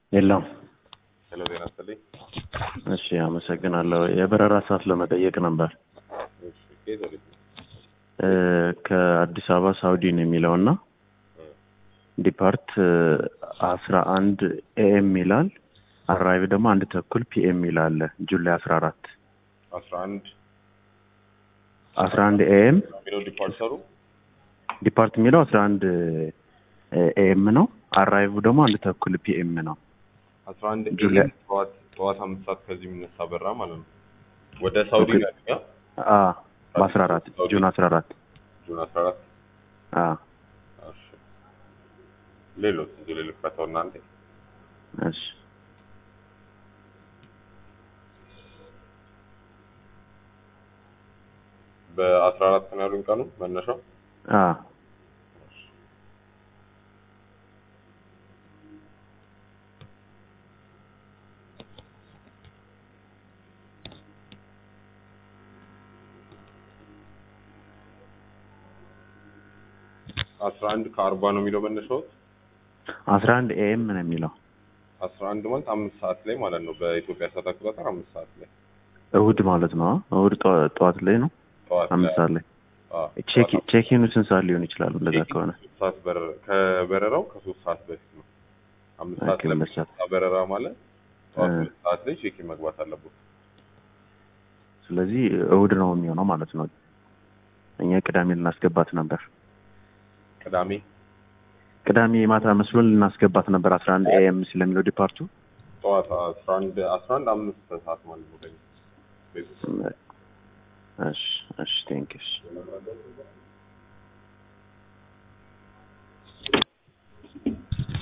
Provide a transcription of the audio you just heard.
የለም። ሄሎ ጤና ይስጥልኝ። እሺ አመሰግናለሁ። የበረራ ሰዓት ለመጠየቅ ነበር። እሺ ከየት ወዴት ነው? እ ከአዲስ አበባ ሳውዲ ነው የሚለው እና ዲፓርት አስራ አንድ ኤኤም ይላል። አራይቭ ደግሞ አንድ ተኩል ፒኤም ይላል። ጁላይ አስራ አራት አስራ አንድ አስራ አንድ ኤኤም የሚለው ዲፓርቸሩ ዲፓርት የሚለው አስራ አንድ ኤኤም ነው። አራይቭ ደግሞ አንድ ተኩል ፒኤም ነው። አስራ አንድ ጁላይ- ኤም ጠዋት ጠዋት አምስት ሰዓት ከዚህ የሚነሳ በራ ማለት ነው። ወደ ሳውዲ ኦኬ። ነው ያለኝ፣ አ? አ በአስራ አራት ጁን አስራ አራት ጁን አስራ አራት አ እሺ። ሌሎች እዚህ ሌሎች ፈተው እናንተ እሺ በአስራ አራት ነው ያሉኝ ቀኑ መነሻው አ አስራ አንድ ከአርባ ነው የሚለው መነሻው አስራ አንድ ኤኤም ነው የሚለው አስራ አንድ ማለት አምስት ሰዓት ላይ ማለት ነው በኢትዮጵያ ሰዓት አቆጣጠር አምስት ሰዓት ላይ እሁድ ማለት ነው። አ? እሁድ ጠዋ- ጠዋት ላይ ነው ጠዋት አምስት ሰዓት ላይ አዎ፣ ቼክ ጠዋት ቼኪኑ ስንት ሰዓት ሊሆን ይችላል? እንደዛ ቼኪንግ ከሆነ ሶስት ሰዓት በረራ ከበረራው ከሶስት ሰዓት በፊት ነው። አምስት ሰዓት ኦኬ፣ ሁለት ሰዓት። ለሚነሳ በረራ ማለት ጠዋት እ። ሁለት ሰዓት ላይ ቼኪን መግባት አለበት። ስለዚህ እሁድ ነው የሚሆነው ማለት ነው። እኛ ቅዳሜ ልናስገባት ነበር። ቅዳሜ ቅዳሜ ማታ መስሎን ልናስገባት ነበር አስራ አንድ ኤኤም ስለሚለው ዲፓርቱ ጠዋት አስራ አንድ አስራ አንድ አምስት ሰዓት ማለት ነው። በእኛ በኢትዮጵያ። እሺ እሺ ቴንክ ዩ